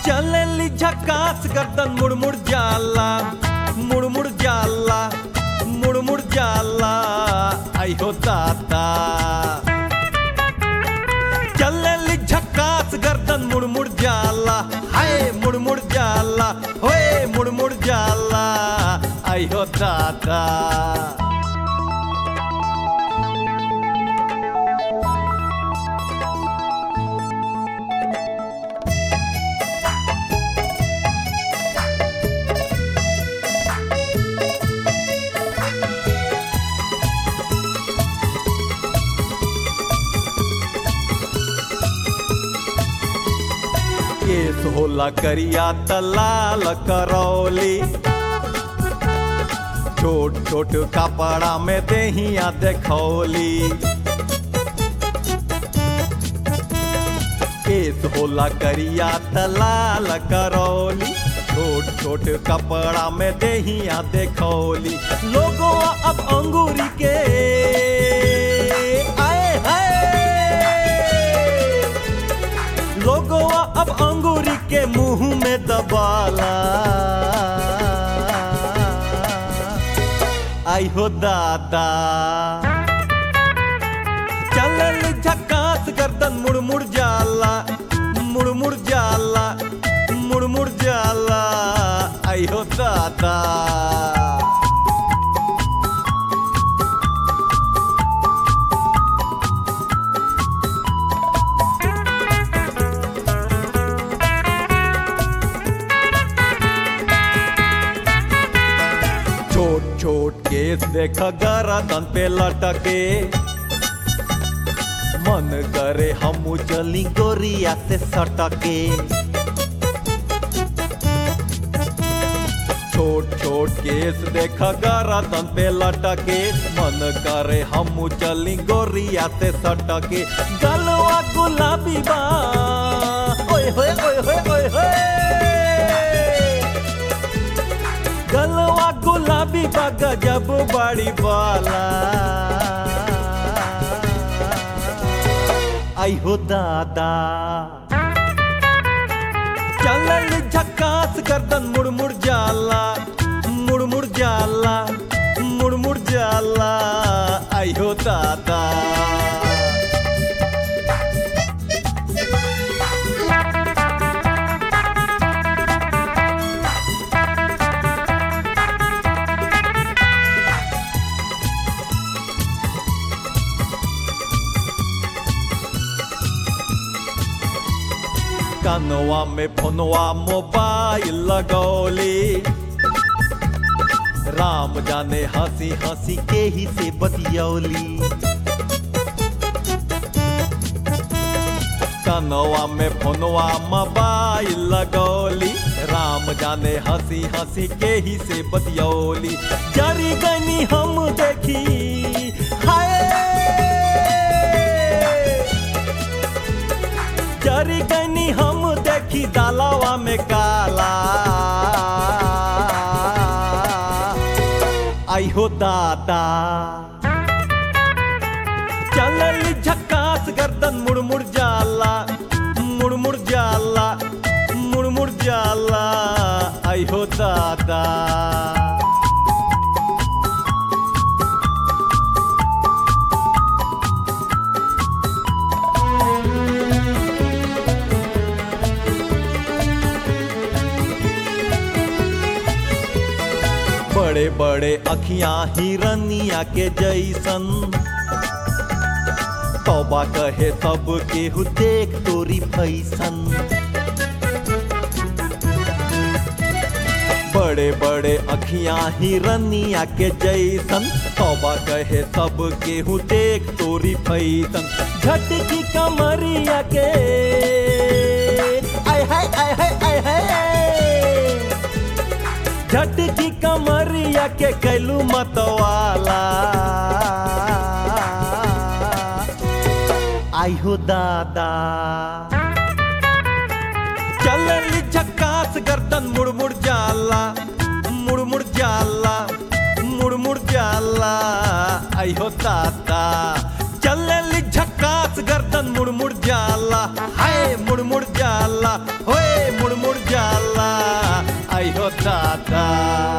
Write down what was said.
चलली झकास गर्दन मुड़ मुड़ जाला मुड़ मुड़ जाला मुड़ मुड़ जाला आई हो दाता चलली झकास गर्दन मुड़ मुड़ जाला हाय मुड़ मुड़ जाला होए मुड़ मुड़ जाला आई हो दाता केस होला करिया तलाल करौली छोट छोट कपड़ा में देहिया देखौली केस होला करिया तलाल करौली छोट छोट कपड़ा में देहिया देखौली लोगो अब अंगूरी के आए हाय लोगोवा अब अंगूरी के मुंह में दबाला आई हो दादा चलल झकास गर्दन मुड़ मुड़ जाला मुड़ मुड़ जाला मुड़ मुड़ जाला आई हो दादा छोट छोट केस देख गरदन पे लटके मन करे हमू चली गोरिया से सटके छोट छोट केस देख गरदन पे लटके मन करे हमू चली गोरिया से सटके गलवा गुलाबी बा ओए होए ओए होए ओए होए गलवा गुलाबी बा गजब बड़ी बाला आई हो दादा चलल झकास गर्दन मुड़ मुड़ जाला मुड़ मुड़ जाला मुड़ मुड़ जाला आई हो दादा कनवा में फोनवा मोबाइल लगौली राम जाने हंसी हंसी के ही से बतियौली कनवा में फोनवा मोबाइल लगौली राम जाने हंसी हंसी के ही से बतियौली जरी गनी हम देखी हाय जरी गनी हम देखी दालावा में काला आई हो दादा चलली झकास गर्दन मुड़ मुड़ जाला मुड़ मुड़ जाला मुड़ मुड़ जाला आई हो दादा बड़े बड़े अखियां हिरनिया के जैसन तौबा कहे सब केहू देख तोरी फैसन बड़े बड़े अखियां हिरनिया के जैसन तौबा कहे सब केहू देख तोरी फैसन झटकी कमरिया के आय हाय आय हाय आय हाय झटकी कमरिया के कैलू मतवाला आई हो दादा चलली झकास गर्दन मुड़ मुड़ जाला मुड़ मुड़ जाला मुड़ मुड़ जाला आई हो दादा चलली झकास गर्दन मुड़ मुड़ जाला हाय मुड़ मुड़ जाला होए मुड़ मुड़ था